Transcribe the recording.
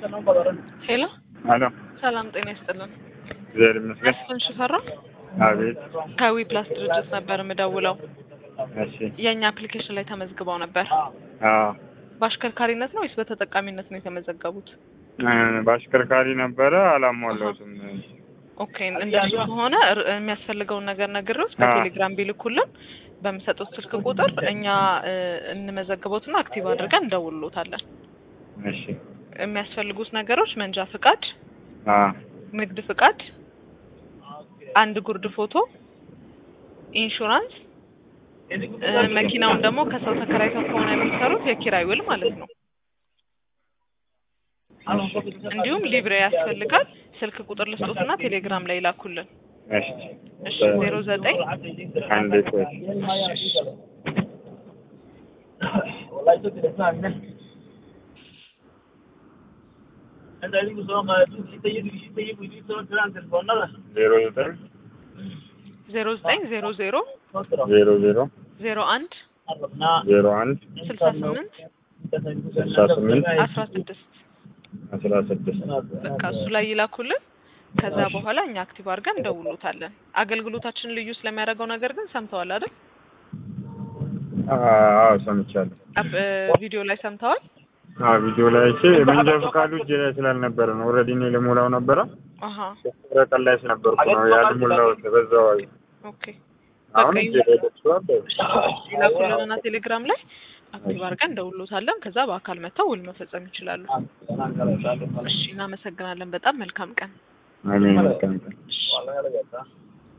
ሄሎ አሎ ሰላም ጤና ይስጥልን። እግዚአብሔር ይመስገን። መስፍን ሽፈራ አቤት። ከዊ ፕላስ ድርጅት ነበር የምደውለው። እሺ። የእኛ አፕሊኬሽን ላይ ተመዝግበው ነበር። አዎ በአሽከርካሪነት ነው ወይስ በተጠቃሚነት ነው የተመዘገቡት? እ፣ በአሽከርካሪ ነበረ አላሟላሁትም። ኦኬ እንደሱ ከሆነ ር- የሚያስፈልገውን ነገር ነግሬዎት በቴሌግራም ቢልኩልን በምሰጡት ስልክ ቁጥር እኛ እ፣ እንመዘግቦትና አክቲቭ አድርገን እንደውልሎታለን። እሺ። የሚያስፈልጉት ነገሮች መንጃ ፍቃድ፣ አ ንግድ ፍቃድ፣ አንድ ጉርድ ፎቶ፣ ኢንሹራንስ እ፣ መኪናውን ደግሞ ከሰው ተከራይተው ከሆነ የሚሰሩት የኪራይ ውል ማለት ነው። እንዲሁም ሊብሬ ያስፈልጋል። ስልክ ቁጥር ልስጦትና ቴሌግራም ላይ ላኩልን። እሺ። እሺ ዜሮ ዘጠኝ አንዴ ቆይ። ዜሮ ዘጠኝ ዜሮ ዘጠኝ ዜሮ ዜሮ ዜሮ ዜሮ ዜሮ አንድ ዜሮ አንድ ስልሳ ስምንት ስልሳ ስምንት አስራ ስድስት አስራ ስድስት በቃ እሱ ላይ ይላኩልን። ከዛ በኋላ እኛ አክቲቭ አድርገን እንደውሉታለን። አገልግሎታችን ልዩ ስለሚያደርገው ነገር ግን ሰምተዋል አይደል? አዎ ሰምቻለሁ። አፕ- እ፣ ቪዲዮ ላይ ሰምተዋል። አዎ ቪዲዮ ላይ አይቼ መንጃ ፈቃዱ እጄ ላይ ስላልነበረ ነው። ኦልሬዲ እኔ ልሞላው ነበረ አሀ ረቀን ላይ ስለነበርኩ ነው ያልሞላሁት በዛው ኦኬ አሁን እጄ ላይ ደርሷል። ይላኩልንና ቴሌግራም ላይ አክቲቭ አድርገን እንደውሉታለን። ከዛ በአካል መጥተው ውል መፈጸም ይችላሉ። እሺ እናመሰግናለን። በጣም መልካም ቀን። አሜን። መልካም ቀን።